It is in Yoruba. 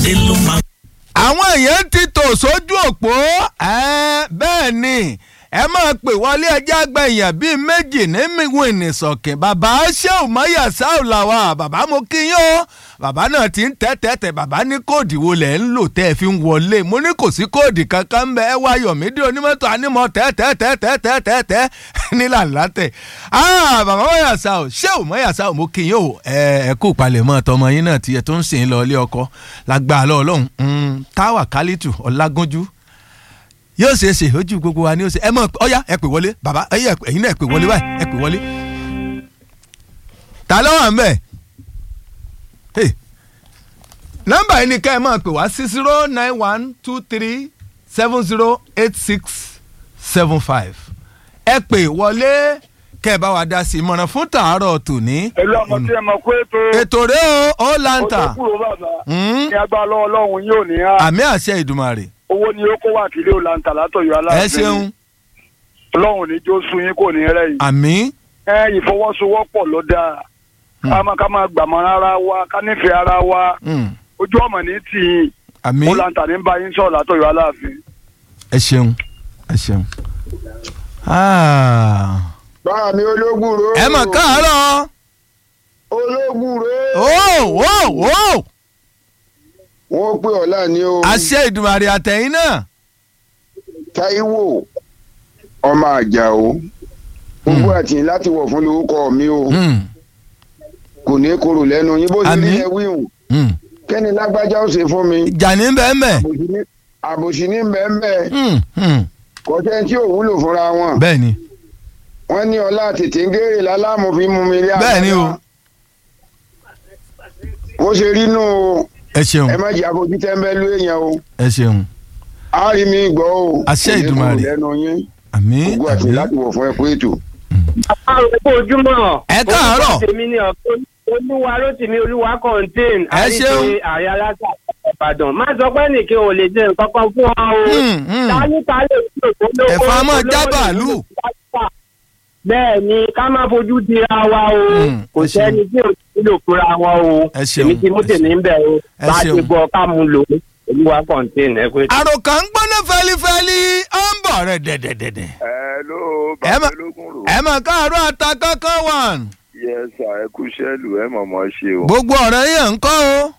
Adé ló máa àwọn èèyàn ti tò sójú òpó ẹ, bẹ́ẹ̀ ni ẹ máa pè wọlé ẹjẹ́ àgbẹ̀yàn bíi méjì ní mìwìnì sọ̀kìn bàbá ṣéun mọ́yà sáù làwà bàbá mo kí yín o bàbá náà ti ń tẹ́tẹ́tẹ́ bàbá ní kóòdì wo lẹ̀ ń lò tẹ́ ẹ fi ń wọlé mo ní kò sí kóòdì kankan ń bẹ ẹ wá yọ̀mídé onímọ́tò ànímọ́ tẹ́tẹ́tẹ́tẹ́tẹ́tẹ́ nílà látẹ̀ bàbá mọ́yà sáù ṣéun mọ́yà sáù mo kí yín o ẹ ẹ kú palẹ̀mọ́ tọmọ yín náà tiẹ̀ tó ń sìn lọ ilé ọkọ lágbàá lọ ọlọ́run táwà kálítù ọlágúnjú yóò ṣe é ṣe ojú gbogbo wa ni ó ṣe ẹ mọ ọyá ẹ pè wọlé bàbá ẹyẹ ẹyin náà ẹ pè wọlé báyìí ẹ pè wọlé. ta ló wà ń bẹ̀? Hey. nọ́mbà yìí ni ká ẹ máa pè wá sí zero nine one two three seven zero eight six seven five ẹ pè wọlé kẹ́ ẹ bá wa dá sí ìmọ̀ràn fún tàárọ̀ tòní. pẹ̀lú ọmọ tí ẹ mọ̀ pé ètò ètò rẹ o ó láǹtà kúrò bàbá Mm. ní agbára lọ́wọ́ ọlọ́run yóò ní á àmì àṣẹ ìdùmarè owó ni ó kó wà kílé òlàǹtà látọ̀yọ́ ẹ aláàfin ṣeun ọlọ́run ní jó sun yín kò ní rẹ̀ yìí àmì ẹ ìfọwọ́sowọ́pọ̀ ló dáa ká máa ká máa gbàmọ́ ara wa ká nífẹ̀ẹ́ ara wa mm, ojú ọmọ ní tì yín àmì òlàǹtà ní bá yín sọ̀rọ̀ látọ̀yọ́ aláàfin. ẹ ṣeun ẹ ṣeun. Ah. báà mi ológùrò. ẹ mọ̀ káàárọ̀ ológùrò. ó ó ó wọ́n pè ọ́ láàní o. àṣẹ ìdùmarè àtẹ̀yìn náà Táíwò ọmọ àjàó. gbogbo àtìyìn láti wọ̀ fún lórúkọ mi o. Mm, kò ní korò lẹ́nu yín bó ṣe Àmín. rí ẹ wíhùn. mm. kẹ́ni lágbájá ó ṣe fún mi. ìjà ní bẹ́ẹ̀ mẹ́ àbòsí ní- àbòsí ní bẹ́ẹ̀ Mm, mm. kọ́tẹ́ tí ò wúlò fúnra wọn. bẹ́ẹ̀ ni wọ́n ní ọlá tètè ń gèrè lálámù fi mú mi rí Bẹ́ẹ̀ ni o. bó ṣe rí nù o ẹ ṣeun ẹ má jẹ́ àbójú tẹ́ńbẹ́lú èèyàn o ẹ ṣeun á rí mi gbọ́ o Àṣẹ Kò ní Ìdùmarè. korò lẹ́nu yín àmì gbogbo àti àmì láti wọ̀ fún ẹ kú ètò. àrùn kó ojúmọ́. Ẹ káàárọ̀. orúkọ tèmi ni ọ̀tún olúwa rótìmí olúwa contain. Ẹ ṣeun. àríṣe ààrẹ alága ìbàdàn má sọ pé nìkan ò lè ṣe nǹkan kan fún ọ o. Mm, mm. tálíkà lè ṣe òkúlówó. Ẹ̀fọn á máa já bàálù. bẹ́ẹ̀ ni ká má fojú dira wa o Mm, kò ẹ ṣeun. sẹ́ni tí ò nílò fúnra wọn o Ẹ ṣeun, èmi ti mú ẹ tèmi ń bẹ̀ o Ẹ bá a ti ṣeun. gbọ́ ká mú lò ó olúwa contain ẹ pé. àròkà ń gbóná fẹlifẹli ó ń bọ̀ rẹ̀ dẹ̀dẹ̀dẹ̀dẹ̀ hello Ẹ má- ológun rò ẹ mọ̀ káàárọ̀ ata kankan wàn yes sir ẹ kú sẹ́lù ẹ mọ̀mọ́ ṣe o gbogbo ọ̀rẹ́ yẹn ń kọ́ o